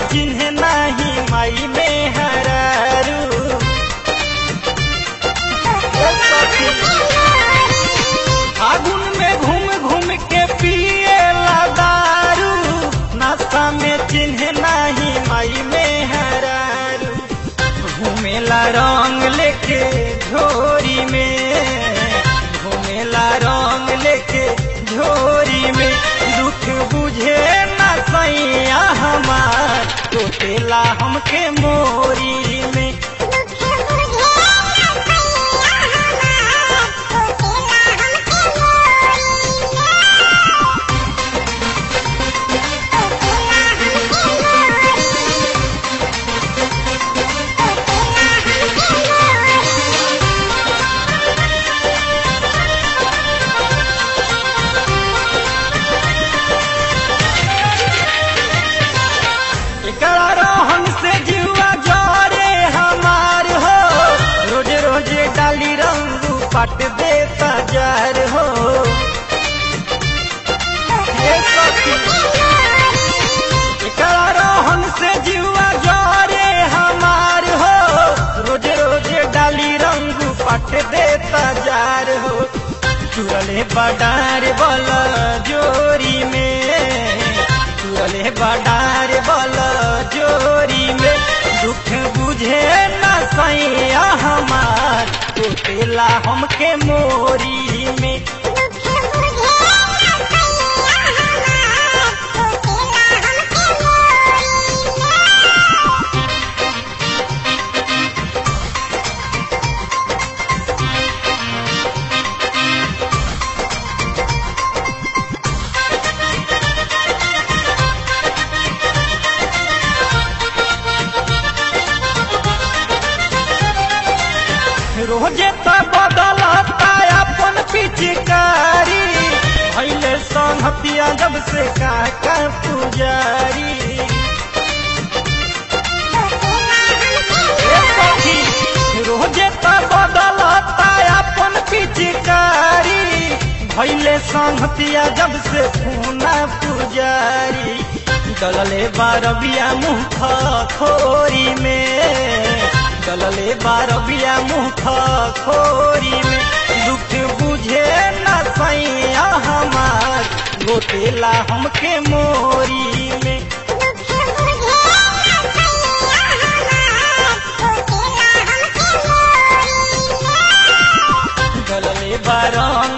चिन्ह नाही माई में हरारू फागुन में घूम घूम के पिए दारू नाश्ता में चिन्ह नाही माई में हरारू घूमेला रंग लेके झोरी में घूमेला रंग लेके झोरी में दुख बुझे न सैया हमार टोटेला हमके मोरी में एकरा रोहन से जीवा जरे हमार हो रोज रोज डाली रंग पट देता जार हो हे सखी, एकरा रोहन से जीवा जरे हमार हो रोज रोज डाली रंग पट देता जार हो चुरले बडार बल जोरी में चुरले बडार बल जोरी में दुख बुझे न सैया हमार टूटेला हमके मोरी में रोजे त बदलता अपन पिचकारी भैले संहतिया जब से काका पुजारी ए सखी, रोजे त बदलता अपन पिचकारी भैले संहतिया जब से पूना पुजारी डलले बारबिया मुँह खोरी में डलले बारबिया मुँह खोरी में दुख बुझे न सैया हमार गोटेला हमके मोरी में डलले बारंग